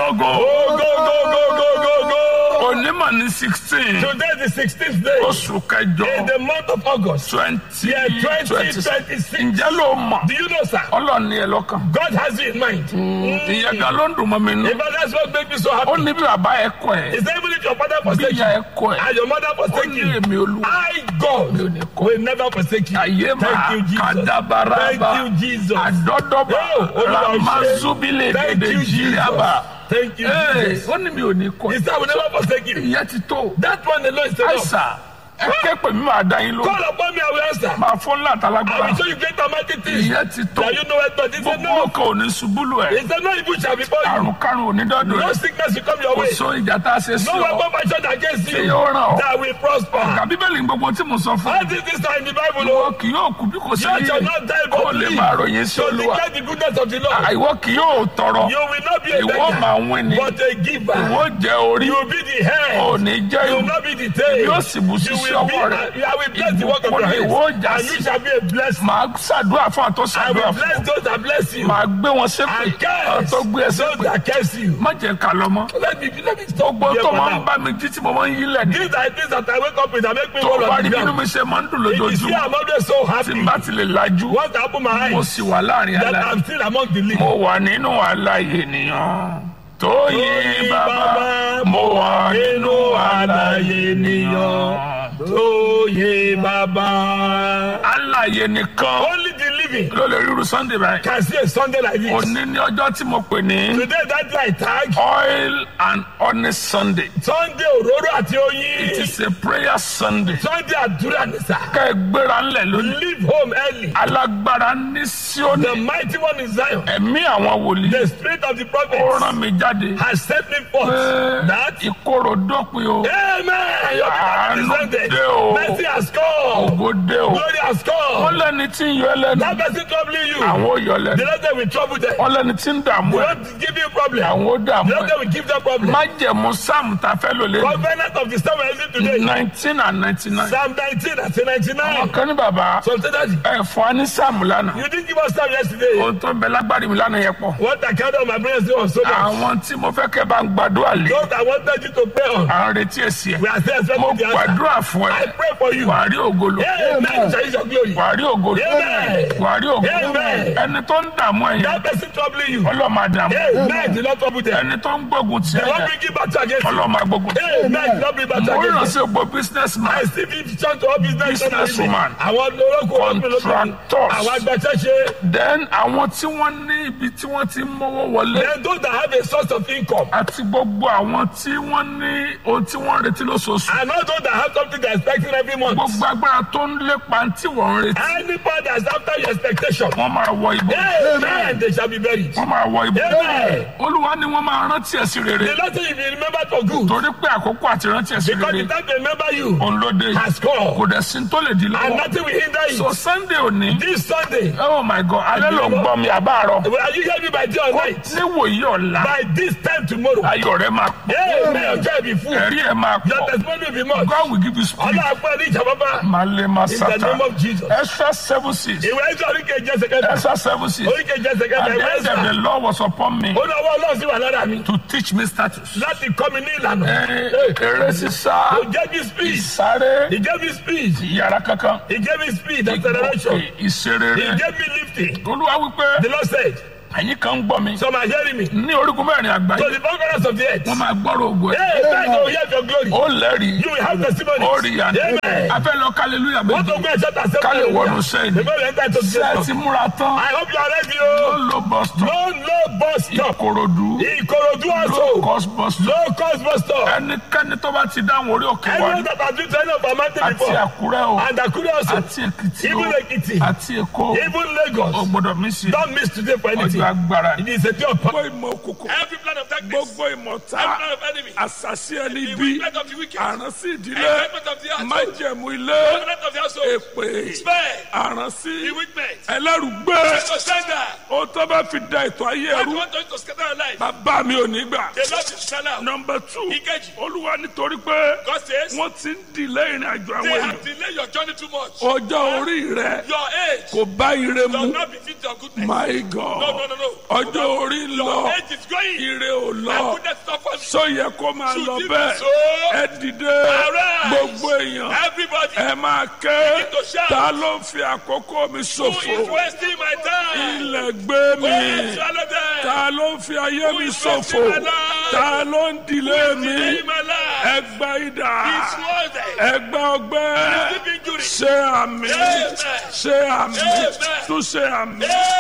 lógo Oh, go, go, go, go, go, go. onímọ̀ ní sixteen Today is the 16th day oṣù kẹjọ in the month of August. twenty Yeah, twenty 2026. ǹjẹ́ ló mọ̀ Do you know, sir? ọlọ́ọ̀ni ẹ̀ lọ́kàn God has you in mind. ìyẹn gan ló ń dùn mọ́ mi nù In fact, that's what makes me so ó happy. ní bí bàbá ẹ̀ kọ́ ẹ̀ Is that even if your father bí forsake ìyá you ẹ̀ kọ́ ẹ̀ and your mother ó forsake ní you, èmi olúwa I, God, will never forsake you. ayé Thank máa you, Jesus. kàdábaraba Thank you, Jesus. àdọ́dọ́bà Oh, Olúwa ṣe. ramazubile Thank gèdè you, Jesus. jíríàbà Thank you, Jesus. ó ní mi ò ní kọ́ He said, I will never forsake you. ìyẹn ti tó That one alone is enough. àìsà ẹ kẹ́pẹ́ mi máa dá yín lóhùn Call upon me, I will answer. máa fún I látàlágbára will show you great and mighty things ìyẹn ti tó that you know it not. He said, gbogbo No. ọkọ̀ ò ní ṣubúlù ẹ̀ He said, No evil shall befall you. àrùn karùn-ún ò ní dọ́dọ̀ No ẹ̀ sickness will come your kò way. so ìjà tá a ṣe sí No ọ weapon fashioned against tí you yóò ràn ọ́ that will prosper. ọ̀gá bíbélì ń gbogbo tí mo sọ fún All this is in the Bible, ìwọ oh. kì yóò kú bí kò sí You shall yìí not die kó but lè live máa ròyìn sí to olúwa declare the goodness of the Lord. ìwọ kì yóò tọrọ You will not be a ìwọ máa beggar, wín ni but a giver. ìwọ jẹ orí You will be the head. ò ní jẹ́ You will ìwọ not be the tail. yóò sì bù sí You sí will be, ọwọ́ rẹ I will bless the work of ìbùkún your ni hands. ìwọ já And you sí shall be a blessing. màá ṣàdúrà fún àtọ́ I ṣàdúrà will fún bless those that bless you. màá gbé wọn ṣépè And curse àtọ́ gbé ẹ those ṣépè that curse you. má jẹ́ ká lọ mọ́ Let me let me stop gbogbo here tó for máa ń now. bá mi jí tí mo máa ń yí lẹ̀ ní These are things that I wake up with that make me tó roll bá on rí the bínú ground. mi ṣe máa ń dùn It is here lójoojúmọ́ I'm always so tí happy n bá ti lè lajú once I open my mo eyes sì wà láàrin that aláì I'm still among the living. mo wà nínú àlàyé ènìyàn tó yí Tóyìn bàbá bàbá, mo wà nínú àlàyé ènìyàn tó yé bàbá. àlàyé nìkan Only the living ló lè ríru sunday báyìí can see a Sunday like this. òní ní ọjọ́ tí mo pè ní Today that day I tag oil and honey sunday Sunday òróró àti it oyin. is a prayer sunday Sunday àdúrà ní sà. ká ẹ gbéra ńlẹ̀ lónìí Leave home early. alágbára ní síónì The mighty one in Zion. ẹ̀mí àwọn wòlíì The spirit of the ó prophet rán mi jáde has sent me forth. pé That ìkorò dópin o Amen. Your Àánú people are descended. dé o. Mercy has come. ògo dé o Glory has wọ́n come. lẹ́ni tí ń yọ ẹlẹ́nu That person troubling you. àwọn ò yọ The lẹ́nu Lord will trouble them. wọ́n lẹ́ni tí ń dààmú The ẹ̀ Lord will give you problem. àwọn ò dààmú The Lord ẹ̀ will give them problem. májẹ̀mú sáàmù tá a fẹ́ lò lé Covenant of the Psalm we're using today. nineteen and ninety nine Psalm 19 and 99. ọ̀kan ní bàbá So say that ẹ̀ fún wa ní sáàmù lánàá you didn't give us time yesterday. ohun tó ń bẹ lágbárí mi lánàá yẹn pọ̀ What I counted on my brothers was so much. àwọn tí mo fẹ́ kẹ́ bá ń gbàdúrà lé Those I wanted you to pray on. à ń retí èsì We ẹ̀ are still mo expecting the answer. gbàdúrà fún I ẹ pray for you. wàá rí ògolo Amen. Shall is your glory. wàá rí ògolo Amen. wàá rí ògolo Amen. ẹni tó ń dààmú ẹ̀yìn That person troubling you. ọlọ́mọ àdàmú Amen. Do not trouble them. ẹni tó ń gbógun tì They won't ẹ̀yẹ bring you back to against you. ọlọ́mọ agbógun tì Amen. Do not bring back to mo ràn against sí you. ògbó business man I still be church to all business Business owners. woman. Àwọn olóko Contractors. Àwọn agbẹ̀ṣẹ́ṣe. then àwọn tí wọ́n ní ibi tí wọ́n ti ń mówó wọlé Then those that have a source of income. àti gbogbo àwọn tí wọ́n ní ohun tí wọ́n ń retí lóṣooṣù And not those that have something they're expecting every month. gbogbo agbára tó ń lépa tí wọ́n ń retí Anybody that's after your expectation. wọ́n máa wọ ibò Amen. They shall be buried. wọ́n máa wọ ibò Amen. olúwa ni wọ́n máa rántí ẹ̀ sí The rere Lord say if you remember for good. torí pé àkókò àti rántí ẹ̀ sí Because rere the time they remember you òun ló dé has come. kò dẹ̀ sí tó lè di And lọ́wọ́ nothing will hinder so you. sunday òní This Sunday. oh my god alẹ́ ló ń gbọ́ mi àbáàrọ̀ Will you hear me by day or night? níwòyí ọ̀la By this time tomorrow. ayọ̀ rẹ̀ máa pọ̀ Amen. Ọjọ́ ìbí fún. ẹ̀rí ẹ̀ máa Your pọ̀ testimony will be much. God will give you spirit Ọlọ́run fún ẹ ní ìjàmbá. malé In the masata name of Jesus. extra seven six Ìwé ẹ̀jọ̀ oríkèjì ẹsẹ̀ kẹta. extra seven six Oríkèjì ẹsẹ̀ kẹta. and Ìwé the end of the ẹ̀sà. law was upon me Ó ní ọwọ́ Ọlọ́run sí wà lára mi. to teach me status. Láti kọ́ mi ní ìlànà. Ẹ, eré sísá He gave me speed. ìsáré He gave me speed. yàrá kankan He gave me speed. Acceleration. He ìṣerere gave me lifting. olúwa wípé The Lord said, ẹ̀yin kan ń gbọ́ mi Some are hearing me. ní orígun mẹ́rin So àgbáyé the four corners of the earth. wọ́n máa gbọ́rọ̀ ògùn ẹ̀ Hey, man, you will hear your glory. ó lẹ́rìí You will have testimonies. ó rí àná Amen. afẹ́ lọ kálẹ́lúyà Wọ́n tó méjì gbé ẹ̀ṣọ́ tà ká lè wọnú sẹ́wọ̀n. sẹ́yìn Before we enter into the ṣé ẹ ti system. múra tán I hope you are ready. ó Oh. lo bus stop No, no bus stop. ìkòròdú Ìkòròdú low also. cost bus stop No cost bus stop. ẹnikẹ́ni tó bá ti dáhùn orí òkè wa Anyone that has been to any of our mountain àti before. àkúrẹ́ o And Akure also. àti èkìtì o Even Ekiti. àti èkó Even o Lagos. gbọ́dọ̀ mí sí Don't miss today for anything. ọjọ́ agbára It is a day of power. gbogbo ìmọ̀ òkùnkùn Every plan of darkness. gbogbo ìmọ̀ ta Every plan of enemy. àṣàṣì ẹni The bí wickedness of the wicked. àránsí ìdílé Enjoyment of the household. májẹ̀mú ilé Covenant of the household. èpè Spare. àránsí The weakness. ẹlẹ́rùgbé So surrender. ó tó bá fi da ètò ayé I ẹrú want us to scatter our life. bàbá mi ò ní gbà. The Lord is stand out. nọmba two Ìkejì. olúwa nítorí pé God says, wọ́n ti ń dìlé ìrìn àjò they àwọn have èèyàn delayed your journey too much. ọjọ́ orí rẹ Your age kò bá ire mu does not befit your goodness. my No, god no, no, no. ọjọ́ orí ń Your lọ age is going. ire ò And lọ goodness not for me. sọ yẹ kó máa Should lọ it be bẹ́ẹ̀ so? ẹ dìde Arise. gbogbo èèyàn Everybody ẹ máa ké Begin to shout. ta ló ń fi àkókò mi who is ṣòfò wasting my time. ilẹ̀ gbé Go and mi swallow them. ta ló ń fi ayé Who mi is ṣòfò wasting my life? ta ló ń dilé mi Delay my life. ẹgbà idà It's worth it. ẹgbà ọgbẹ́ Deep injury. ṣe àmì Amen. ṣe àmì Amen. tún ṣe àmì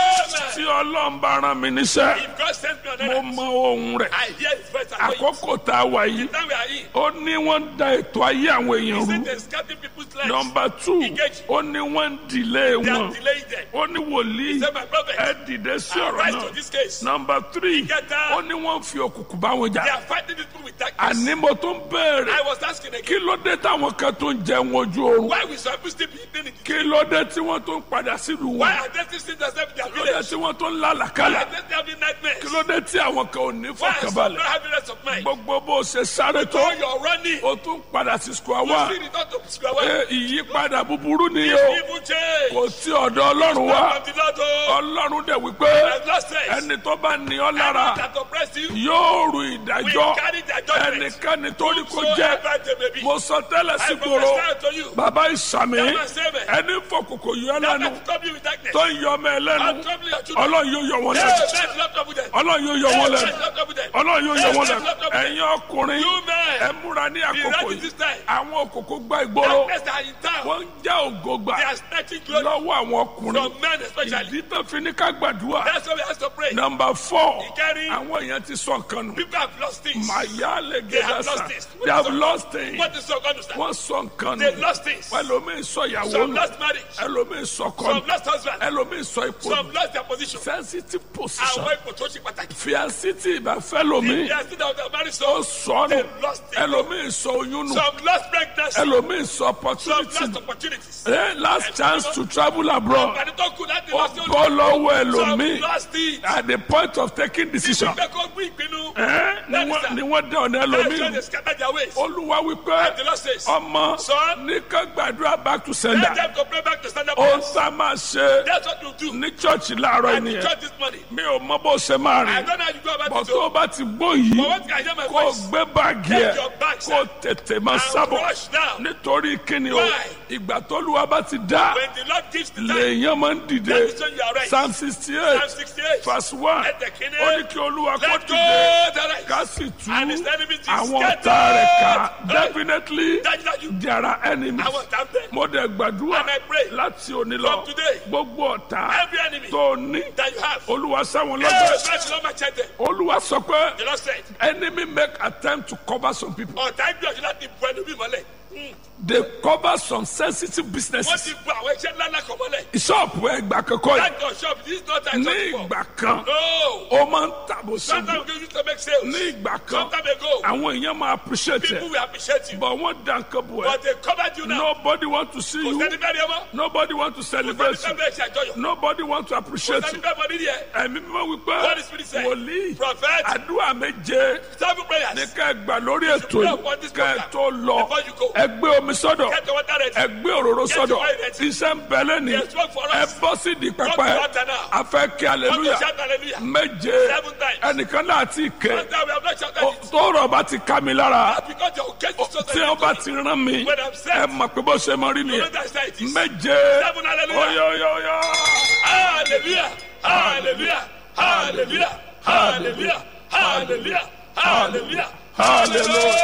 tí Amen. ọlọ́run bá rán mi níṣẹ́ If God sends me on mo earth, mọ ohun rẹ̀ I hear His voice and know it. àkókò tá a wà yìí Now we are in. ó ní wọ́n ń da ètò ayé àwọn èèyàn Is rú it the scatting people's lives? nọmba two Engage. ó ní wọ́n ń dìlé They wọn are delaying them. ó ní wòlíì Say, my prophet, ẹ dìde sí ọ̀rọ̀ rise náà to this case. nọmba three Ìkẹta. ó ní wọ́n fi òkùnkùn bá wọn They jà are fighting this people with darkness. àní mo tó ń béèrè I was asking kí again, ló dé táwọn kan tó ń jẹun ojú oorun why we supposed still be eating it? kí ló dé tí wọ́n tó ń padà sílùú Why wọn are they still themselves in their kí ló dé village? tí wọ́n tó ń Why lálàkálà are they still having nightmares? kí ló dé tí àwọn kan ò ní Why are some not fọkànbalẹ̀ having rest of mind? gbogbo bó ṣe sáré tó So you're running. o tún padà sí square You one see return to square one. Ẹ, ìyípadà búburú ni o Evil change. kò tí ọ̀dọ̀ ọlọ́run wá From the Lord, oh, ọlọ́run dẹ̀ wípé I've lost sense. ẹni tó bá ní ọ Anyone lára that oppress you, yóò ru we ìdájọ́ carry their judgment. ẹnikẹ́ni tó ní kó jẹ́ Whosoever they may be. mo sọ tẹ́lẹ̀ sí I gbòòrò prophesy to you. bàbá ìsàmì That man say me. ẹni fọkùnkùn yọ That lẹ́nu man trouble you with darkness. tó ń yọ ọmọ ẹ lẹ́nu I'll trouble your children. ọlọ́run yóò yọ wọn Hey, lẹ́nu man, not trouble them. ọlọ́run yóò yọ wọn Hey, lẹ́nu man, not trouble them. ọlọ́run yóò yọ Hey, wọn man, lẹ́nu not trouble them. ẹ̀yin ọkùnrin You men, ẹ múra ní be àkókò ready yìí this time. àwọn òkòkò gba ìgboro Darkness are in town. wọ́n ń já ògo gbà They are snatching glory lọ́wọ́ àwọn ọkùnrin from men especially. ìdí tó fi ní ká gbàdúrà That's why we have to pray. nọmba fọ Ìkẹrin. àwọn èèyàn ti sọ nǹkan nù People have lost things. màyà lè They have gẹ́gẹ́ lost sà things. they have lost things What is so going to stand? wọ́n sọ nǹkan They nù lost things. ẹlòmíì sọ ìyàwó Some nù lost marriage. ẹlòmíì sọ kọ́ Some nù lost husband. ẹlòmíì sọ ipò Some nù lost their position. sensitive position Àwọn ipò tó ṣe pàtàkì. fiasiti ìbáfẹ́ lomi They are still out of marriage. ó So sọ nù They lost it. ẹlòmíì sọ oyún nù some lost pregnancy. ẹlòmíì sọ Some opportunity lost nù opportunities. Eh, last chance to travel abroad Àǹfààní tó kù láti ó lọ sí olú. bọ́ lọ́wọ́ Some ẹlòmíì lost it. at the point of taking decision Ìgbẹ́ kó gbé ìpinnu. Eh, ni wọ́n- ni wọ́n dẹ̀ ọ̀nà That's why ẹlòmíì they scatter their ways. olúwa And the wípé Lord says, ọmọ Son, ní ká gbàdúrà back to let sender them to pray back to stand up. ó sá máa ṣe That's what you do. ní chọ́ọ̀chì láàárọ̀ And the ènìyàn church this morning. mi ò mọ bó ṣe máa I rìn don't know how you go about bọ̀ it. tó o oh. bá ti gbó But yìí once I hear my kó o voice, gbé báàgì ẹ̀ Take your bags, kó o tètè máa and sábọ̀ rush now. nítorí kíni o Why? ìgbà tólúwa bá ti dá when the Lord gives the time, lèèyàn máa ń dìde that is when you are right. psalm sixty Psalm eight 68. verse one Let the king ó ní kí olúwa kó Let go dìde the right. ká sì tú And his enemies is àwọn scattered. ọ̀tá rẹ̀ ká Hey. definitely Dájúdájú, there are enemies àwọn ọ̀tá ń bẹ. mo dẹ̀ gbàdúrà And I pray láti òní lọ from today, gbogbo ọ̀tá Every enemy tó ní that you have. olúwa sáwọn Hey, lọ́gbẹ̀ẹ́ that's not my check them. olúwa sọ pé The Lord said, enemy make attempt to cover some people ọ̀tá ìgbìyànjú láti bu ẹnu bí mọ́lẹ̀. they cover some sensitive Wọ́n businesses ti bu àwọn iṣẹ́ ńlá ńlá kan mọ́lẹ̀. ṣọ́ọ̀pù ẹgbà kankan yìí That your shop, this is not time ní to talk ìgbà kan No. ó máa ń tàbó Sometimes ṣubú we used to make sales. ní ìgbà kan Sometime ago, àwọn èèyàn máa appreciate people ẹ will appreciate you. but wọ́n dá nǹkan bò ẹ́ But they covered you now. nobody want to see Kò you sẹ́ni bẹ́ẹ̀ ni ẹ mọ́. nobody want to Kò celebrate sẹ́ni you bẹ́ẹ̀ ṣe àjọyọ̀. nobody want to Kò appreciate sẹ́ni you bẹ́ẹ̀ mọ nídìí ẹ̀. ẹ̀mí mímọ́ wípé Holy Spirit said, wòlíì Prophet, àdúrà méje seven prayers. ní ká ẹ gbà lórí ètò pray yìí upon this ká ẹ program tó lọ before you go. ẹ gbé omi sọ́dọ̀ Get your water ready. ẹ gbé òróró Get sọ́dọ̀ your oil ready. iṣẹ́ ń bẹ lẹ́ni There's work for ẹ us. bọ́ sí di Come to pẹpẹ altar now. a fẹ́ kí Come to aleluya shout hallelujah. méje Seven times. ẹnìkan náà ti kẹ But now we have not shouted Ó- it. tọ́rọ̀ bá ti ká mi lára Because your case is so tí wọ́n bá ti rán mi When I'm set. ẹ mọ̀ pé bó ṣe mọ rí You know nìyẹn that's how it is. méje Seven hallelujah. oyoyoyo Hallelujah. Hallelujah. Hallelujah. Hallelujah. Hallelujah. Hallelujah. Hallelujah.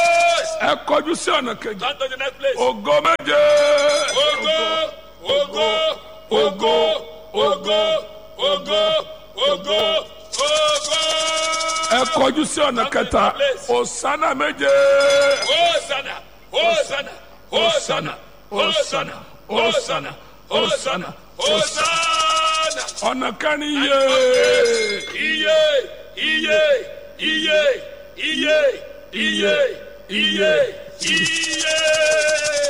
ẹ kọjú sí ọ̀nà kejì Turn to the next place. ògo méje Ogo, ogo, ogo, ogo, ogo, ogo, ogo. ẹ kọjú sí ọ̀nà kẹta òsánà méje Hosanna, Hosanna, Hosanna, Hosanna, Hosanna, Hosanna, Hosanna. ọ̀nà kẹrin yé Iye, iye, iye, iye, iye, iye, iye. òun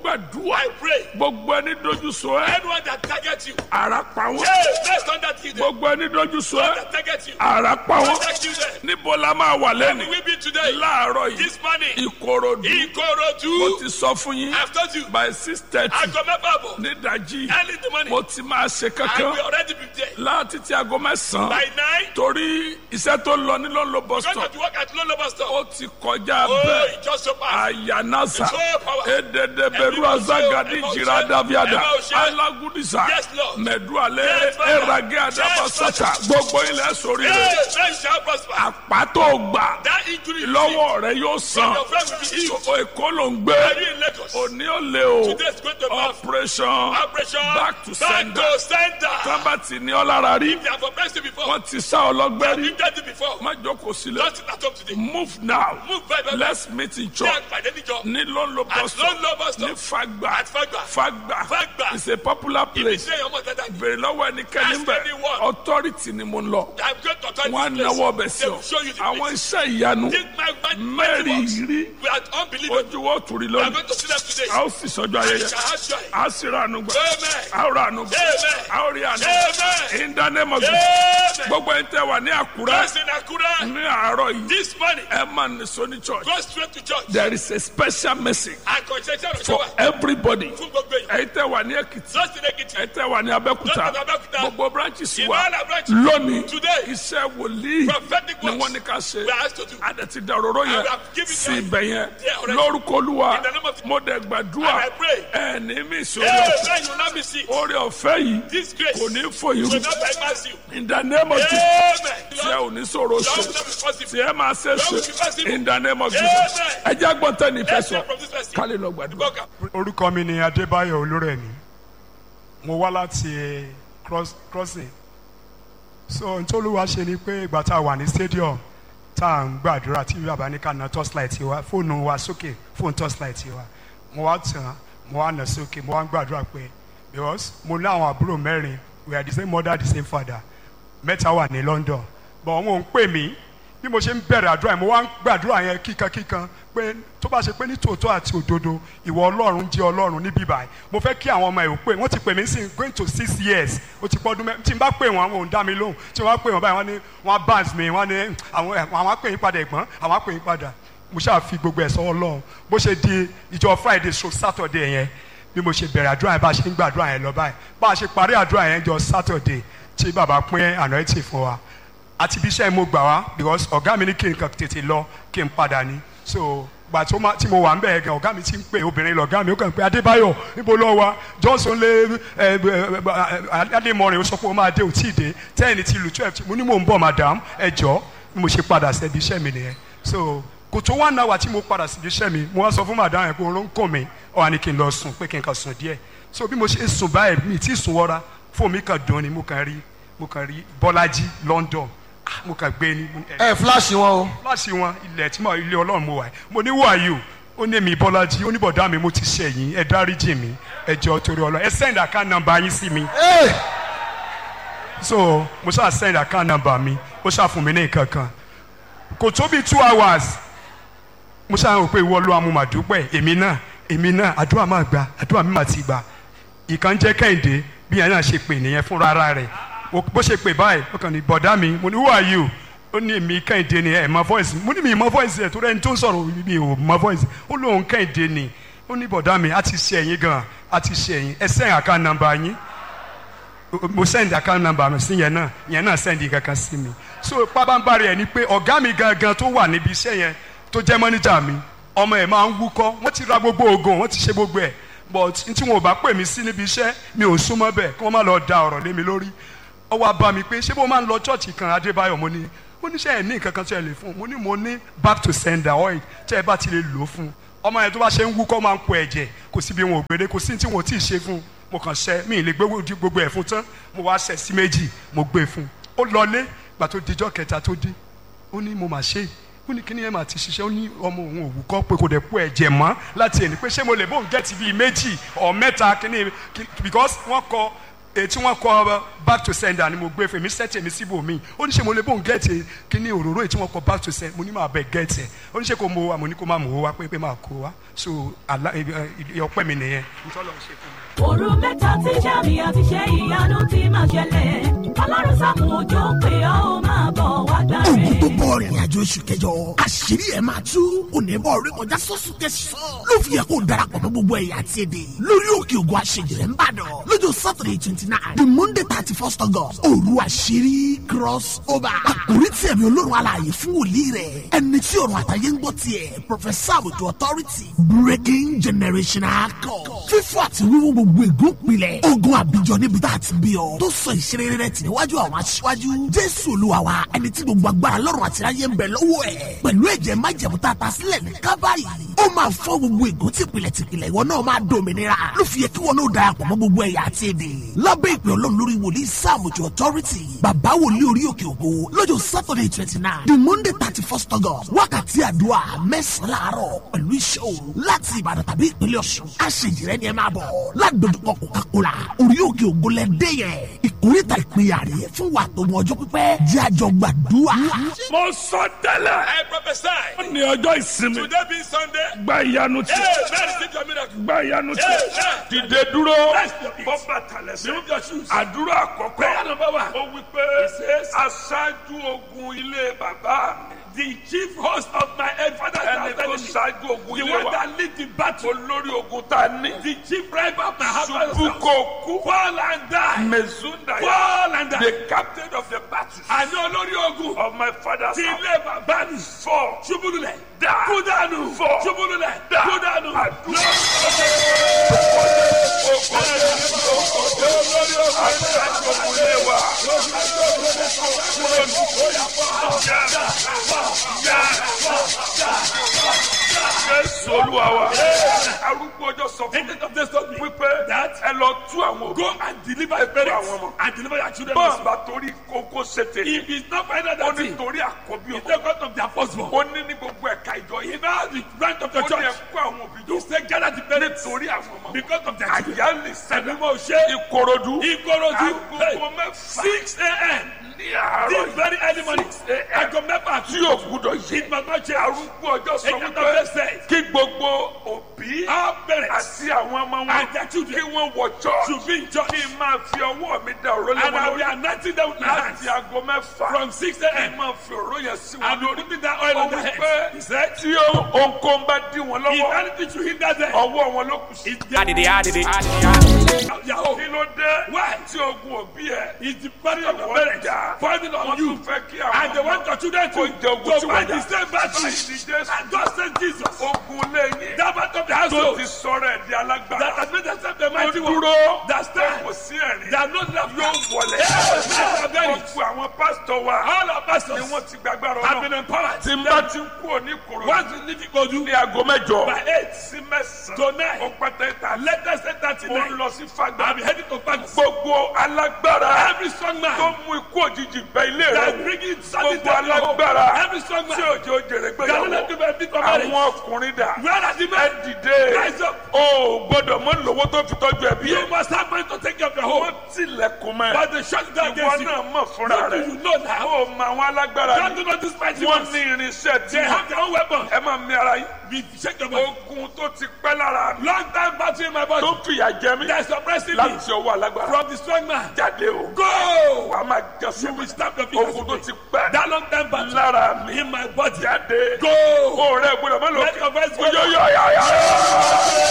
gbàdúrà I pray. gbogbo ẹni dojú sọ ẹ Anyone that targets you. ara pa wọn Hey, let's turn that kill them. gbogbo ẹni dojú sọ ẹ That targets you. ara pa wọn That kill them. níbo la máa wà We lẹ́nu will be today. láàárọ̀ yìí This morning. ìkòròdú mo Ikorodu. ti sọ fún yín I've told you. by six thirty Aago mẹ́fà bọ̀. nídàjí Early in the morning. mo ti máa ṣe I kankan will already be there. láti ti aago mẹ́sàn-án By nine. torí iṣẹ́ tó lọ ní lọ́nlọ́ bus Going stop to work at Lolo Bus Stop. ó ti kọjá Oh, bẹ́ẹ̀ it just so fast. ayanasa So power. edede beru Ẹ̀mí azagadi ọ̀ṣẹ́, jira ẹ̀mí daviada ọ̀ṣẹ́. alagudisa Yes, Lord. mẹdualẹ Yes, Father. erage adabasata gbogbo ilẹ̀ sórí Hey, rẹ̀ men shall prosper. àpàtó gbà That injury lọ́wọ́ rẹ̀ yóò san Your friend will be healed. èkó ló ń gbé Are you in Lagos? òní ò lè o Today is going to be operation operation back to back sender to sender. tábàtì ní ọlára rí They have oppressed you before. wọ́n ti sá ọlọ́gbẹ́ rí You've done it before. má jókòó sílẹ̀ Just sit at home today. move now Move very, very let's meet in Ṣé church àgbàdé níjọ? ní lọ́nlọ́ At bus stop Lolo Bus ní Stop. fagba At Fagba. fagba Fagba. it's a popular place Ṣé ọmọ dada ni? bèrè lọ́wọ́ ẹnikẹ́ni Ask bẹ̀ anyone. authority ni mo ń lọ I'm going to turn wọn á this place. náwó ọbẹ̀ sí They ọ will show you the àwọn place. iṣẹ́ ìyanu This my my mẹ́rin works. rí We are unbelievable. ojú wọ́n tùrí We are lónìí going to see them today. a ó sì sọ́jọ́ I ayẹyẹ shall have joy. a sì ra àánú gbà Amen. a ó ra àánú gbà Amen. a ó rí àánú Amen. in the name of Jesus Amen. gbogbo ẹni tẹ́ wà ní àkúrẹ́ Those in Akura, ní àárọ̀ yìí this morning, ẹ máa ní sọ́ni church go straight to church. there is a special message And concession of for Showa. everybody Fún gbogbo èèyàn. ẹ̀yin tẹ́ wà ní èkìtì Those in Ekiti. ẹ tẹ́ wà ní abẹ́kúta Those in Abẹ́òkúta. gbogbo branches In wa all our branches. lónìí Today. iṣẹ́ wòlíì Prophetic ni works. wọ́n ní ká ṣe We are asked to do. adẹ̀tí dàróró yẹn And we have given sí them ibẹ̀ yẹn there already. lórúkọ olúwa In the name of the- mo dẹ̀ gbàdúrà And I pray. ẹni mi sórí Amen. ọ̀fẹ́ You will not miss it. orí ọ̀fẹ́ yìí This grace kò ní fòyìn will not bypass you. in the name of Jesus Amen. tí ẹ ò ní sọ̀rọ̀ Lord ṣe will not be possible. tí ẹ máa ṣe ṣe in the name of Jesus Amen. ẹ jẹ́ gbọ́ntẹ́ ní ìfẹ́ Let's sọ hear from this person. kálí lọ gbàdúrà. Boga. orúkọ mi ni adébáyọ̀ olórẹ̀mí mo wá láti cross crossing so ntòlúwa ṣe ni pé ìgbà tá a wà ní stadium tá à ń gbàdúrà tí bàbá ní ká na torchlight wa fóònù wa sókè fóònù torchlight wa mo wá tàn mo wá nà sókè mo wá ń gbàdúrà pé because mo ní àwọn àbúrò mẹ́rin we are the same mother the same father mẹ́ta wà ní London but wọn ò ń pè mí bí mo ṣe ń bẹ̀rẹ̀ àdúrà yẹn mo wá ń gbàdúrà yẹn kíkankíkan pé tó bá ṣe pé ní tòótọ́ àti òdodo ìwọ ọlọ́run jẹ́ ọlọ́run níbí báyìí mo fẹ́ kí àwọn ọmọ ẹ̀ ò pé wọ́n ti pè mí sí going to six years ó ti pọ́dún mẹ́ tí n bá pè wọ́n àwọn ò ń dá mi lóhùn tí wọ́n bá pè wọ́n báyìí wọ́n ní wọ́n á bans mi wọ́n ní àwọn ẹ̀, àwọn á pè yín padà ẹ̀gbọ́n àwọn á pè yín padà mo ṣáà fi gbogbo ẹ̀ sọ́wọ́ ọlọ́run bó ṣe di ìjọ Friday so Saturday yẹn bí mo ṣe bẹ̀rẹ̀ àdúrà yẹn bá a ṣe ń gbàdúrà yẹn lọ báyìí bá a ṣe parí àdúrà yẹn jọ Saturday tí bàbá pín anointing fún wa àti ibi iṣẹ́ mo gbà wá because ọ̀gá mi ní kí n kàn tètè lọ kí n padà ní so gbà tó ma tí mo wà ń bẹ̀ gan ọ̀gá mi ti ń pè obìnrin lọ̀gá mi ó kàn pé Adébáyọ̀ níbo lọ wa Johnson lé ẹ ẹ Adémọrin ó sọ pé ó máa dé ò tí ì dé ten ti lu twelve mo ní mò ń bọ̀ madam ẹ jọ bí mo ṣe padà sẹ́bi iṣẹ́ mi nìyẹn so kò tó one hour tí mo padà síbi iṣẹ́ mi mo wá sọ fún madam yẹn pé oró ń kàn mí ó wá ní kí n lọ sùn pé kí n kàn sùn díẹ̀ so bí mo ṣe sùn báyìí mi tí sùn wọra fóònù mi kàn dùn ni mo kàn rí mo kàn rí Bọ́lájí London Ah, mo kàn gbé ní ẹ ẹ fúláṣì wọn o. láti wọn ilẹ̀ tí mo ilé ọlọ́run mo wà yìí mo ní who are you ó ní mi bọ́lájí ó ní bọ̀dá mi mo ti ṣẹ̀yìn ẹ dáríjì mi ẹ jọ̀ọ́ torí ọlọ́run ẹ send account number yín sí mi Ee, so mo ṣáà send account number mi ó ṣáà fún mi ní nǹkan kan kò tó bí two hours mo ṣáà rò pé ìwọ ló amúmàdúpẹ́ èmi náà èmi náà àdúrà máa gbà àdúrà mi máa ti gbà ìkan jẹ́ kẹ́hìndé bí yẹn náà ṣe pè nìyẹn fúnra ara rẹ̀ O- bó ṣe pè báyìí ó kàn ní bọ̀dá mi mo ní who are you ó ní èmi kẹ́hìndé ni ẹ̀ mọ voice mo ní mi mọ voice ẹ̀ tó rẹ́ni tó ń sọ̀rọ̀ mi ò mọ voice ó lóun kẹ́hìndé ni ó ní bọ̀dá mi a ti ṣe ẹ̀yìn gan a ti ṣe ẹ̀yìn ẹ send account number yín mo send account number mi sí yẹn náà yẹn náà send kankan sí mi so pábánbárì ẹ ni pé ọ̀gá mi gangan tó wà níbi iṣẹ́ yẹn tó jẹ́ mọ́níjà mi ọmọ ẹ̀ máa ń wúkọ́ wọ́n ti ra gbogbo oògùn wọ́n ti ṣe gbogbo ẹ̀ but n tí wọn ò bá pè mí sí níbi iṣẹ́ mi ò súnmọ́ bẹ́ẹ̀ kí wọ́n má lọ da ọ̀rọ̀ lé mi lórí ó wá bá mi pé ṣé bó máa ń lọ chọ́ọ̀chì kan Adébáyọ̀ mo ní ó ní ṣe ẹ̀ ní nǹkan kan tí ẹ lè fún un mo ní mo ní back to sender oil tí ẹ bá ti lè lò ó fún un ọmọ yẹn tó bá ṣe ń wúkọ́ máa ń po ẹ̀jẹ̀ kò síbi wọn ò gbére kò sí tí wọn ò tí ì ṣe fún un mo kàn ṣe mi ì lè gbé gbogbo ẹ̀ fún tán mo wá ṣẹ̀ sí méjì mo gbé fún un ó lọlé gbà tó dijọ́ kẹta tó dé ó ní mo mà ṣe é ó ní kíní ẹ̀ máa ti ṣiṣẹ́ ó ní ọmọ òun òwú kọ́ pé kò dẹ̀ po ẹ̀jẹ̀ mọ́ láti ẹni pé ṣé mo lè bóun gẹ́tì bíi méjì ọ̀ mẹ́ta kíní kí- because wọ́n kọ èyí tí wọ́n kọ back to sender ni mo gbé fún mi sẹ́tì mi síbò mi ó ní ṣe mo lè bóun gẹ̀ẹ́tì kíní òróró èyí tí wọ́n kọ back to sender mo ní máa bẹ̀ gẹ̀ẹ́tì ẹ̀ ó ní ṣe kó mo wá mo ní kó má mò ó wá pé pé máa kó wá so àlá ọpẹ́ mi nìyẹn nítorí ọ̀hún ṣe fún mi. òru mẹ́ta tí sàmì àti ṣe ìyanu ti máa ṣẹlẹ̀ ọlọ́run sàmù òjò pé ọ́ ó máa bọ̀ wá gbà ogun rẹ̀. tó bọ̀ rìnrìn àjò oṣù kẹjọ àṣírí ẹ̀ máa tú onímọ̀ orí kọjá sọ́sùn tẹ̀sán ló fi yẹ kó darapọ̀ mọ́ gbogbo ẹ̀yà àti èdè lórí òkè ògùn àṣejìrẹ́ ńbàdàn lọ́jọ́ saturday twenty nine the monday thirty first august òru àṣírí cross over àkórí tí ẹ̀mí olórun alààyè fún wòlíì rẹ̀ ẹni tí ọ̀run àtàyè ń gbọ́ tiẹ̀ professor àbùtù authority breaking generational code fífọ́ àti wíwú gbogbo ègún pilẹ̀ ogun àbíjọ níbi tá a ti bí ọ tó sọ ìṣeré rẹ̀ tì níwájú àwọn aṣíwájú jésù olúwa wa ẹni tí gbogbo agbára lọ́rùn àti ayé ń bẹ lọ́wọ́ ẹ̀ pẹ̀lú ẹ̀jẹ̀ májẹ̀mú tá a ta sílẹ̀ ní kábàárì ó máa fọ́ gbogbo ègún tìpìlẹ̀ tìpìlẹ̀ ìwọ náà máa dòmìnira ló fi yẹ kí wọn náà darapọ̀ mọ́ gbogbo ẹ̀yà àti èdè lábẹ́ ìpè ọlọ́run lórí wòlíì sáàmùjọ authority bàbá wòlíì orí òkè ògo lọ́jọ́ saturday twenty nine the monday thirty first august wákàtí àdúrà mẹ́sàn-án láàárọ̀ pẹ̀lú iṣẹ́ òru láti ìbàdàn tàbí ìpínlẹ̀ ọ̀ṣun àṣejìrẹ́ ni ẹ máa bọ̀ ládojúkọ coca-cola orí òkè ògo lẹ́dẹ́ yẹn ìkórìtà ìpínyà rẹ̀ fún wa tó mọ ọjọ́ pípẹ́ jẹ́ àjọ gbàdúrà. mo sọ tẹ́lẹ̀ I prophesy. ní ọjọ́ ìsinmi Today being Sunday. gba ìyanu tí Hey, man, receive your miracle. gba ìyanu tí Amen. dìde dúró Rest your peace. bọ́ bàtà lẹ́sẹ̀ Remove your shoes. àdúrà àkọ́kọ́ Prayer number one. ó wí pé aṣáájú ogun ilé bàbá mi The chief host of my father's ẹni house tó enemy. ṣáájú ogun The ilé one wa that lead the battle. olórí ogun tá a ní The chief driver of my husband's ṣubú house. kò kú Fall and die. mezunda Fall and die. the captain of the battle Àní olórí ogun. of my father's Ti house ilé bàbá mi. four Ṣubú lulẹ̀. Die. Kú dànù. Four. Ṣubú lulẹ̀. Die. Kú dànù. àdúrà aṣáájú ogun ilé wa jésù olúwa wa arúgbó ọjọ́ sọ fún mi Agent of this told me wípé that ẹ lọ tú àwọn òbí go and deliver your àwọn parents ọmọ. and deliver your children. bọ́ọ̀ also. bá torí kókó ṣètè If it's not find out ó that ní thing, torí àkọ́bí it's ọmọ the God of their firstborn. ó ní ní gbogbo ẹ̀ka ìjọ yìí He now the branch of the ó ní church. ẹ̀kú àwọn òbí jọ He said gather the parents nítorí àwọn ọmọ because of their children. àyálì sẹ́dá Ẹ̀mí mo ṣe ìkòròdú Ìkòròdú agogo mẹ́fà six a.m. ní àárọ̀ this very early morning aago mẹ́fà tí yóò gbúdọ̀ yí it must not change. arúgbó ọjọ́ sọ Agent of wípé this said kí gbogbo òbí our parents àti àwọn ọmọ wọn and their children kí wọ́n wọ church should be in church kí n máa fi ọwọ́ mi da òró lé and wọn I will be lórí anointing them with my hands láti aago mẹ́fà from six kí n a.m. máa fi òró yẹn sí wọn and we lórí. will put that oil ó on their wí heads. pé He said tí ohunkóhun bá dí wọn if lọ́wọ́ anything should hinder them ọwọ́ wọn ló kù sí. it's their Adidi, adidi, adidi. Yahoo. kí ló dé Why? tí ogun òbí ẹ It's the burden of your wọ́n parents jà falling on wọ́n you tún fẹ́ kí àwọn and they want your children to kó jẹ ogun to tí fight wọ́n the jà same battle báyìí ni Jésù and God sent Jesus ogun lẹ́yìn that part of the tó household ti sọ̀rọ̀ ẹ̀ di that alágbára has made themselves the tó mighty one dúró that stand kò sí ẹ̀rín that no love yóò wọlé gbogbo àwọn pásítọ̀ wa all our ni pastors wọ́n ti gbàgbára have been ọ̀nà empowered tí n bá ti ń kú òní kòrò once you leave Ikodu ní aago mẹ́jọ by eight sí mẹ́sàn-án to nine ó pẹ́tẹ́ ta latest eight thirty mo ń nine lọ sí fagbá I be heading to Paris gbogbo alágbára every strong tó man mú ikú òjijì bẹ ilé rẹ that wò bring in sudden gbogbo death to home alágbára every strong tí man òjò jèrè that no let gbéyàwó you be for marriage àwọn ọkùnrin dà where are the ẹ men dìde rise up o gbọ́dọ̀ mọ lówó tó fi tọ́jú ẹbí you ẹ must have money to take care of your wọ́n home tilẹ̀kùn mọ́ but ẹ they shut down ìwọ against you náà mọ̀ fúnra what do rẹ you know now o mọ àwọn alágbára God ni do not despise you wọ́n ní irinṣẹ́ tí they have their own weapon ẹ máa mi ara yín we shake your body ogun tó ti pẹ́ lára mi long time battle in my body tó fìyà jẹ mí that is suppressing me láti ọwọ́ alágbára from the strong man jáde o go wà á máa you jẹ́sẹ̀ will stamp your feet ogun tó ti pẹ́ that long time battle lára mi in my body jáde go o rẹ gbọ́dọ̀ má lọ let your voice go oyoyoyoyo.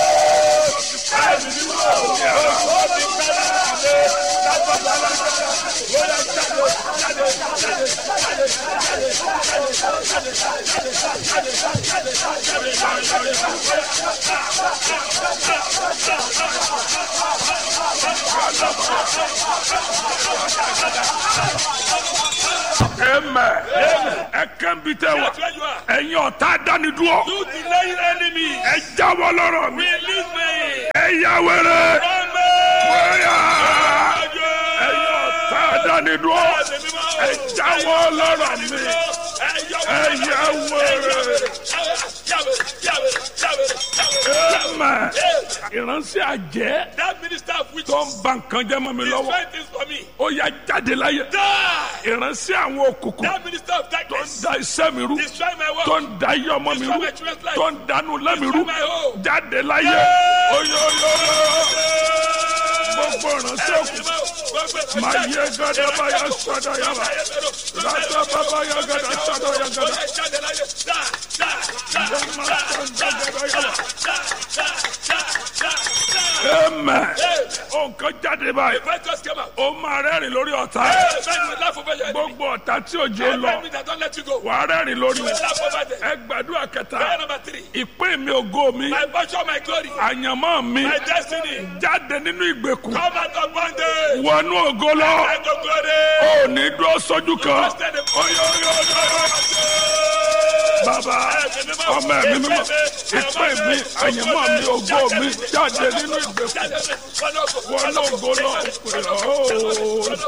Amen. Ẹ kàn bí tẹ wá. That's where you are. Ẹ̀yin ọ̀tá dánidúró. you delaying enemy Ẹ jáwọ́ lọ́rọ̀ mi. release me Ẹ yá wẹ́rẹ́. run me Wẹ́yà. Ẹ̀yin ọ̀tá dánidúró. Ẹ jáwọ́ lọ́rọ̀ mi. Ẹ yá wẹ́rẹ́. ẹ̀mẹ̀ ìránṣẹ́ àjẹ́ That minister of witches. tó ń ba nǹkan jẹ́ mọ́ mi He's lọ́wọ́ trying things for me. ó yá jáde láyé Die. ìránṣẹ́ àwọn òkùnkùn That minister of tó ń darkness. da iṣẹ́ mi rú He's trying my work. tó ń da iye ọmọ mi rú tó ń dánú lẹ́mi rú my home. jáde láyé oyoyo gbogbo ìránṣẹ́ òkùnkùn máa yẹ gádà báyà sọ́dọ̀ yàrá rátà bàbá yà gádà sọ́dọ̀ yà gádà ẹ̀mẹ̀ òǹkan jáde báyìí ó máa rẹ́rìn lórí ọ̀tá gbogbo ọ̀tá tí òjò lọ wàá rẹ́rìn lórí wọn ẹ gbàdúrà kẹta ìpín mi ògo mi My portion, my glory, àyànmọ́ mi my destiny. jáde nínú ìgbèkùn Come out of bondage. wọnú ògo lọ And to glory. ò ní dúró sójú kan bàbá ọmọ ẹ̀mí mímọ́ ìpín mi àyànmọ́ mi ògo mi jáde nínú ìgbèkùn wọnú ògo lọ pè ọ́.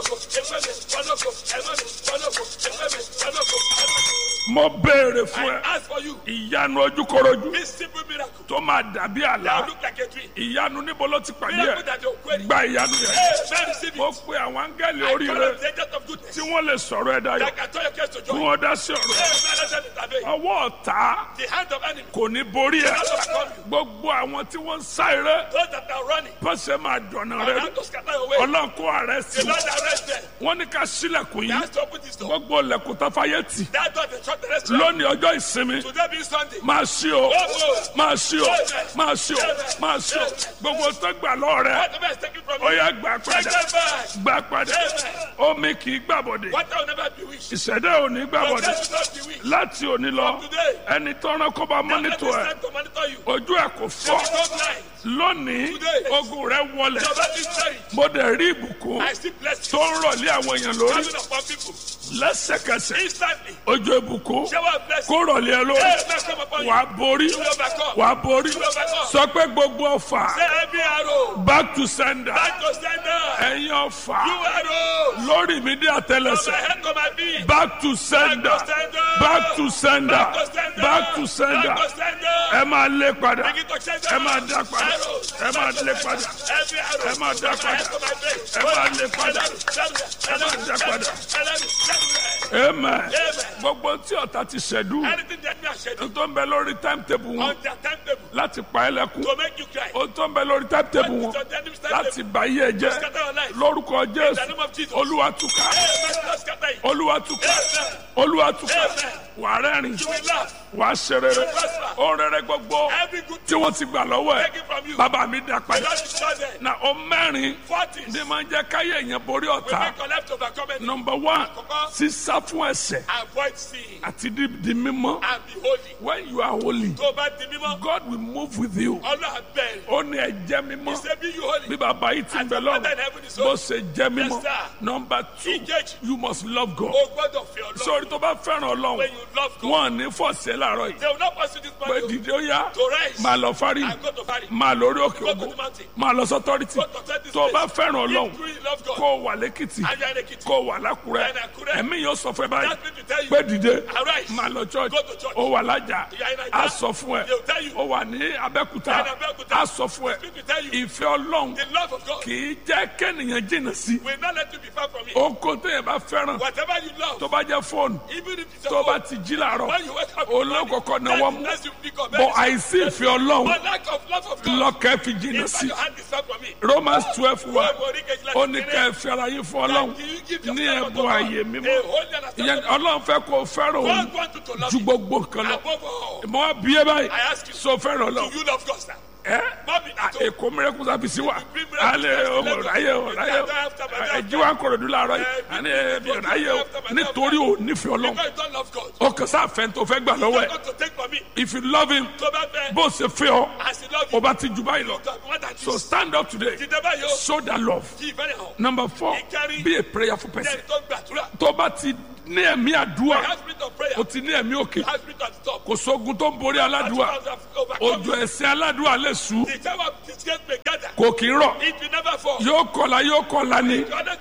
mo béèrè fún ẹ As for you, ìyanu ojúkorojú this simple miracle tó máa dàbí àlá that look like a dream. ìyanu níbo ló ti pàdé Miracle ẹ that you're querying. gba ìyanu yẹn Hey, man, receive mo it. pe àwọn áńgẹ́lì I oríire call on the angels of goodness tí wọ́n lè sọ̀rọ̀ ẹ̀ dayọ̀ that can turn your case to kí joy. wọ́n dá sí ọ̀rọ̀ Hey, man, let them intervene. ọwọ́ ọ̀tá The hand of enemy. kò ní borí ẹ gbogbo àwọn tí wọ́n ń sá eré Those that are running. pọ̀sẹ̀ máa dọ̀nà I rẹ have to scatter away. ọlọ́run kó ààrẹ sí The Lord arrest them. wọ́n ní ká sílẹ̀kùn He yìí has to open this door. gbogbo ilẹ̀kùn tó fayé tì That door they shut the restaurant. lónìí ọjọ́ ìsinmi Today being Sunday. máa ṣí o máa ṣí o máa ṣí o máa ṣí o gbogbo tó gbà lọ́ọ̀ rẹ Whatever is taken from ó you. yá gbà Take padà them back. gbà padà omi kì í gbàbọ̀dé What will never be wished. ìṣẹ̀dá ò ní Your gbàbọ̀dé case will not be wished. láti òní lọ ẹni tọ́ran kó bá Let mọ́nítọ̀ ẹ̀ time to monitor you. ojú ẹ̀ kò They will fọ́ go blind. lónìí ogun rẹ wọlẹ̀ Your body is buried. mo dẹ̀ rí ìbùkún I still bless tó you. ń rọ̀lé àwọn èèyàn lórí Coming upon people. lẹ́sẹ̀kẹsẹ̀ Instantly. ojú ìbùkún Shower of blessing. kó rọ̀lé ẹ lórí Hey, man, come upon you. wàá borí You will overcome. wàá borí You will overcome. sọ pé gbogbo ọfà Say every arrow. back to sender Back to sender. ẹ̀yin ọfà You arrows. lórí mi dé From my àtẹlẹsẹ̀ head to my feet. back to sender Back to sender. back to sender Back to sender. back to sender Back to sender. ẹ máa lé padà Begin to change ẹ máa dá padà Arrows. ẹ máa lé padà Every arrow. ẹ máa dá From my head padà to my face. ẹ máa lé padà ẹ máa dá padà amen gbogbo tí ọ̀tá ti ṣẹ̀dú Anything that me schedule tó ń bẹ lórí timetable wọn on their timetable láti pa ẹ́ lẹ́kún to make you cry. ó tó ń bẹ lórí timetable wọn On the enemy's láti timetable bà yé ẹ jẹ́ scatter your life. lórúkọ In the jésù name of Jesus. olúwa túká Hey, man, Lord, scatter it. olúwa túká Amen. olúwa túká Amen. wà á rẹ́rìn You will laugh. wà á ṣe rere ó rere gbogbo Every good tí wọ́n ti gbà lọ́wọ́ ẹ̀ taken from you. bàbá mi dá The padà Lord is not there. na ó mẹ́rin Forties ní máa ń jẹ́ káyé èèyàn borí will ọ̀tá make your life to overcome it. number one Àkọ́kọ́. sísá fún ẹ̀ṣẹ̀ Avoid sin àti di di mímọ́ and be holy. when you are holy Tó o bá di mímọ́, God will move with you Ọlọ́run bẹ̀rẹ̀. ó ní ẹ jẹ́ mímọ́ He say be you holy. bí bàbá yìí ti ń bẹ As your father in lọ́rùn heaven is bó holy. ṣe jẹ́ mímọ́ Yes, sir. number two Ìkejì. you must love God O gbọ́dọ̀ fi Ọlọ́run. sórí tó bá fẹ́ràn ọlọ́run When you love God, wọn ò ní fọ̀ọ́sẹ̀ láàárọ̀ yìí they will not pursue this pé man to dìde ó yá to rise máa lọ fárí and go to Paris. máa lórí òkè Go to ògùn the mountain. máa lọ sọ́tọ́rìtì Go to this tó o bá place. fẹ́ràn ọlọ́run If you really love God, kó o wà lẹ́kìtì and you are in Ekiti, kó o wà lákùrẹ́ And Àkúrẹ́. ẹ̀mí yóò sọ fún ẹ báyìí that means to tell you, pé dìde arise. máa lọ church Go to church. ó wà lájà You are in Ajah. á sọ fún ẹ They will tell you. ó wà ní abẹ́kúta You are in Abẹ́òkúta. á sọ fún ẹ Speak to tell you. ìfẹ́ ọlọ́run The love of God kì í jẹ́ kẹ́nìyàn jìnnà sí will not let you be far from it. ohun téèyàn bá fẹ́ràn Whatever you love, tó bá jẹ́ fóònù even if it's tó your bá own, ti jí làárọ̀ when you wake up, olókòkò náwó mú that's you pick up. bọ̀ àìsí ìfẹ́ ọlọ́run But lack of love of God, lọ́kẹ́ fi jìnnà in fact, sí your hand is far from it. Romans twelve wa Wọ́n mọ̀ orí kejìlá ó ti ní kéré. ká ẹ fi ara yín fún ọlọ́run That you give ní yourself unto ẹ̀bùn God. ààyè A mímọ́ holy and ìyẹn acceptable. ọlọ́run fẹ́ kó o fẹ́ràn òun God wants you to love ju him gbogbo nǹkan lọ above all. mo wá bí ẹ báyìí I ask you, so fẹ́ràn Do ọlọ́run you love God, sir? ẹ Mọ́mí náà tó. èkó mìíràn sábìsì wa alẹ́ ọmọ ọ̀ráyè ọ̀ráyè ẹ̀jí wa ń kọ̀rọ̀ dùn láàárọ̀ yìí àní ẹ̀mí ọ̀ráyè o nítorí o nífẹ̀ẹ́ ọlọ́run Because you don't love God. o kàn sáà fẹ́ tó fẹ́ gbà lọ́wọ́ You ẹ̀ don't to take from me. if you love him Tó bá fẹ́, bó ṣe fẹ́ ọ as he love o you, bá ti jù báyìí lọ God more than so this. stand up today Dìde báyìí o, show that love kí ìfẹ́ rẹ̀ hàn. number four Ìkárí. be a prayerful person Jẹ́ tó gbàdúrà. tó bá ti ní ẹ̀mí àdúrà Have spirit of prayer. o ti ní ẹ̀mí òkè Have spirit of stop. kò sógun tó ń borí aládùúà òjò ẹ̀sìn aládùúà lè sú The time of disgrace may gather. kò kì í rọ̀ It will never fall. yóò kọlà yóò kọlà ni The other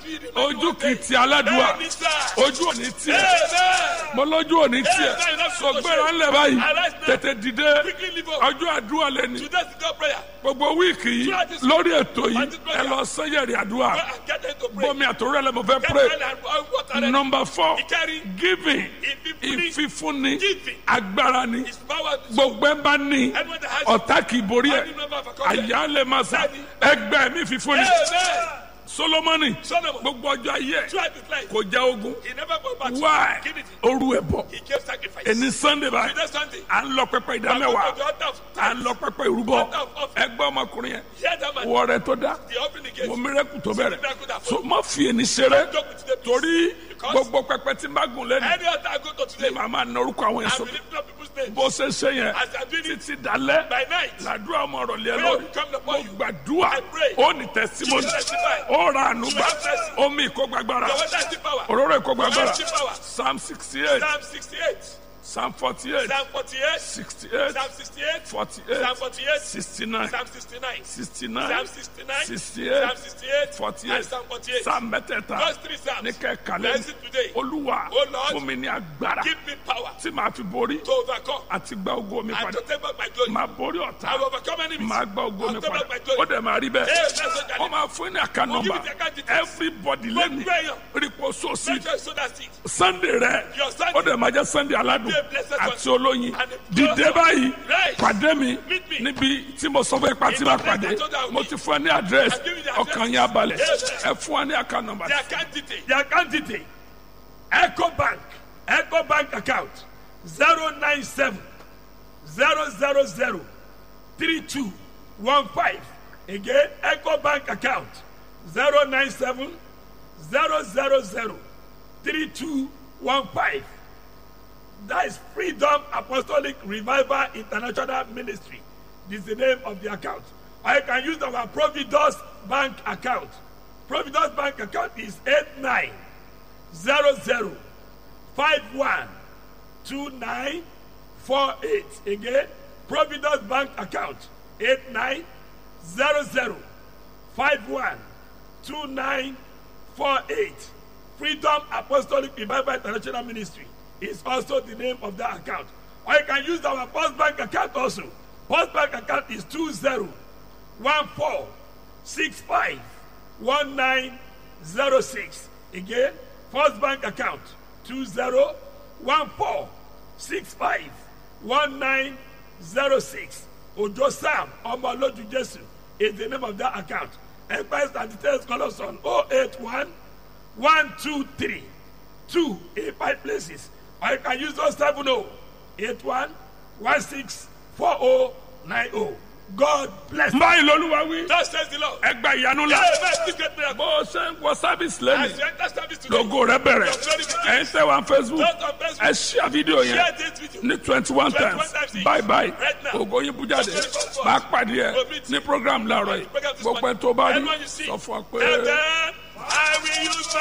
see the man ojú one kì í day. ti aládùúgbà Bẹ́ẹ̀ni sá. ojú ò ní tiẹ̀ Amen. mo lójú ò ní tiẹ̀ Amen. That's sọ what gbéra I ńlẹ̀ báyìí Arise now. tètè dìde Quickly leave up. ọjọ́ àdúrà lẹ́ni Today's the God prayer. gbogbo wíìkì yìí Throughout this lórí ètò yìí on this ẹ program. lọ sẹ́yẹ̀rì àdúrà Go and get them to pray. bómi àtòrẹ́ lẹ́ mo fẹ́ Get pray well and uh, water ready. number four Ìkẹrin. giving Ìfífúnni. ìfífúnni Giving. agbára ni His power is gbogbo ẹ bá ní Anyone that has ọ̀tá kì í borí ẹ̀ Any number of accomplishments. àyà lè máa sà ẹgbẹ́ mi fífúnni Amen. solomoni Solomon. gbogbo ọjọ́ ayé ẹ̀ Throughout his life. kò já ogun He never go back. why Give it. oru ẹ̀ bọ̀ He gave sacrifice. ẹni sunday báyìí Today Sunday. à ń lọ pẹpẹ I go ìdámẹ́wàá to the altar of à ń lọ pẹpẹ ìrúbọ Altar of offering. ẹgbẹ́ ọmọkùnrin yẹn Hear that man. wọ rẹ tó dá The offering he gave. wọ mírẹ́kù tó bẹ̀rẹ̀ miracle that so má fi ẹni ṣeré Joke with the peace. torí Because- gbogbo pẹpẹ tí n bá gùn lẹ́nu Any altar I go to ni today. màá máa na orúkọ àwọn yẹn I will sókè lift up people's names. bó ṣe ṣe yẹn As I do it títí dalẹ́ by night. làdúrà ọmọ ọ̀rọ̀ lé Prayer lórí will come upon mo you. gbàdúrà I pray. ó ní tẹsímọ́nì You will testify. ó ra àánú gbà You have mercy. omi ìkógbàgbára Your water is the power. òróró ìkógbàgbára Your water is the power. psalm sixty eight Psalm 68. psalm forty eight Psalm 48. sixty eight Psalm 68. forty Psalm eight 48. sixty nine Psalm 69. sixty nine Psalm 69. sixty Psalm eight 68. forty And eight Psalm 48. psalm mẹ́tẹ̀ẹ̀ta Those three Psalms. ní kẹ́kàlẹ́ Bless it today. olúwa Oh Lord, fún mi ní agbára Give me power tí màá fi borí to overcome àti gba ogo mi and padà to take back my glory. màá borí ọ̀tá I will overcome enemies. máa gba ogo mi I'll take padà back my ó glory. dẹ̀ máa rí bẹ́ẹ̀ Hey, that's what I wọ́n máa fún ní àká We'll give nọ́mbà you the account details. everybody lẹ́nu Gbogbo èèyàn. rípo sóòsì Make sure you sow that seed. sunday rẹ Your Sunday. ó dẹ̀ máa jẹ́ sunday aládùn Be a blessed one. àti olóyin And a dìde blessed báyìí Right. pàdé mi Meet me. níbi tí mo sọ fún ipa tí In máa the place pàdé I told you I will mo meet. ti fún ẹ ní àdírẹ́sì I've given you the address. ọkàn yín abalẹ̀ Yes. ẹ fún wa ní àká nọ́mbà The account detail. The account detail Eco Bank Eco Bank account zero nine seven zero zero zero three two one five again Eco Bank account zero nine seven zero zero zero three two one five that is Freedom Apostolic Revival International Ministry this is the name of the account or you can use our Providus Bank account Providus Bank account is eight nine zero zero five one two nine four eight again providence bank account eight nine zero zero five one two nine four eight freedom apostolic revival international ministry is also the name of that account or you can use our first bank account also first bank account is two zero one four six five one nine zero six again first bank account two zero one four six five one nine zero six ojo sam ọmọlójú jesu is the name of that account enquiries and details call us on oh eight one one two three two in five places or you can use those seven oh eight one one six four oh nine oh god bless you. báyìí lolúwa wí Thus says the Lord. ẹ gba ìyanu la Amen. This great miracle. bó o ṣe ń wọ sábìsì As lẹ́nu you enter service today, logo rẹ bẹ̀rẹ̀ ẹ̀ ń tẹ̀ wá facebook just on Facebook, ẹ ṣíà fídíò yẹn share this video. ní twenty one 21 times times. bye bye Right now. ògo yín bú jáde máa pàdé ẹ ní program láàárọ̀ yìí Program this gbogbo ẹ morning. tó bá rí Everyone you see. sọ fún ọ pé. And then I will use my